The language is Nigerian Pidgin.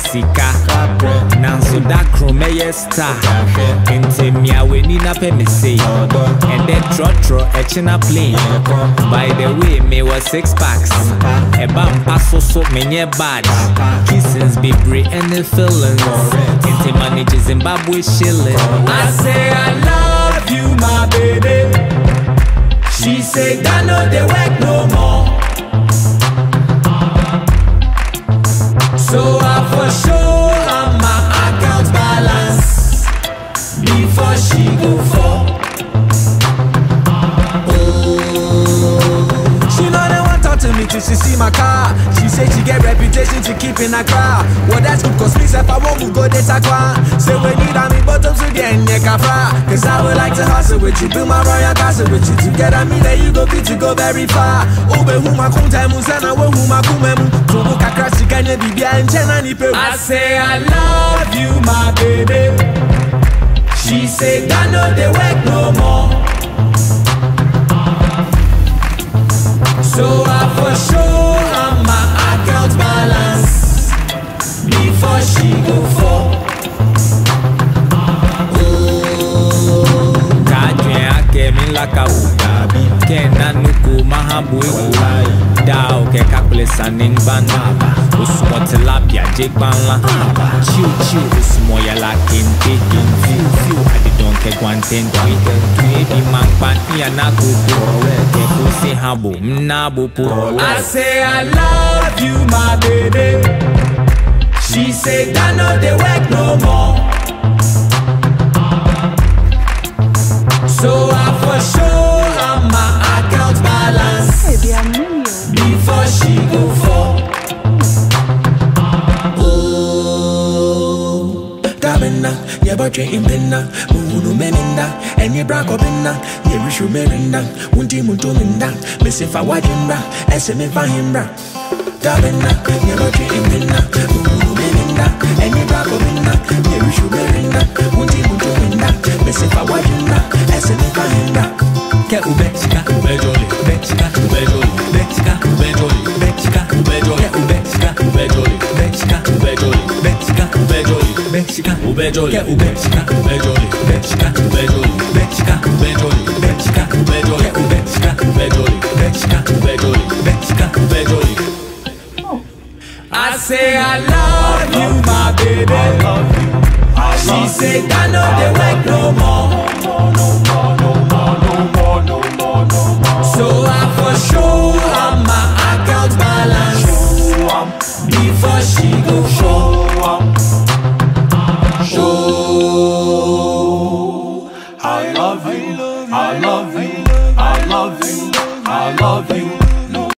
sika nanso da koro mɛyɛ star nti mmea w'ani na pɛ me sei ɛdɛ trɔtrɔ ɛkyi na plane by the way mewɔ six packs ɛba mpa so so menyɛ bad kissins bebree ɛne feelings nti manage zimbabwe shillings I say I love you, my baby. She say that no dey work no more. So I for sure on my account balance before she go fall. She know they want talk to me till she see my car. She say she get reputation to keep in a car. Well, that's good cause me self I won't go date a kwa. Say we need a me bottom to the end kafa. Cause I would like to hustle with you, build my royal castle with you. Together me that you go fit to go very far. Ube huma kunta mu sana we huma kumemu. Tubu kakra sikanye bibia enchena ni pe. I say I love you my baby. She say that no dey work no more. So I for sure on my account balance before she go fall. kadwen akɛ mi laka o kɛ nanuku mahabu egu da o kɛ kakule sani ngbana osumɔ tilapia jegbanla chiu chiu osumɔ yala kente fiu fiu adidɔn kɛ guantente tu ebi mankpa iyana gogo kɛ kusi habo mnabo po. I say I love you, my baby. She say that no dey work no more. So I for sure on my account balance Baby, I'm new. before she go fall. Gabina, your budget in pinna, Munu meninda, and your braco pinna, your rishu merinda, Unti muntuminda, Missy fa wajimba, SM fahimbra. Gabina, your budget in pinna, Munu meninda, and your braco pinna, your rishu merinda, Unti muntuminda, Missy fa wajimba, SM fahimbra. kɛ ube sika ube joli ube sika ube joli ube sika ube joli ube sika ube joli kɛ ube sika ube joli ube sika ube joli ube sika ube joli ube sika ube joli kɛ ube sika ube joli ube sika ube joli ube sika ube joli ube sika ube joli kɛ ube sika ube joli ube sika ube joli ube sika ube joli. I say I love you, my baby. She say that no dey work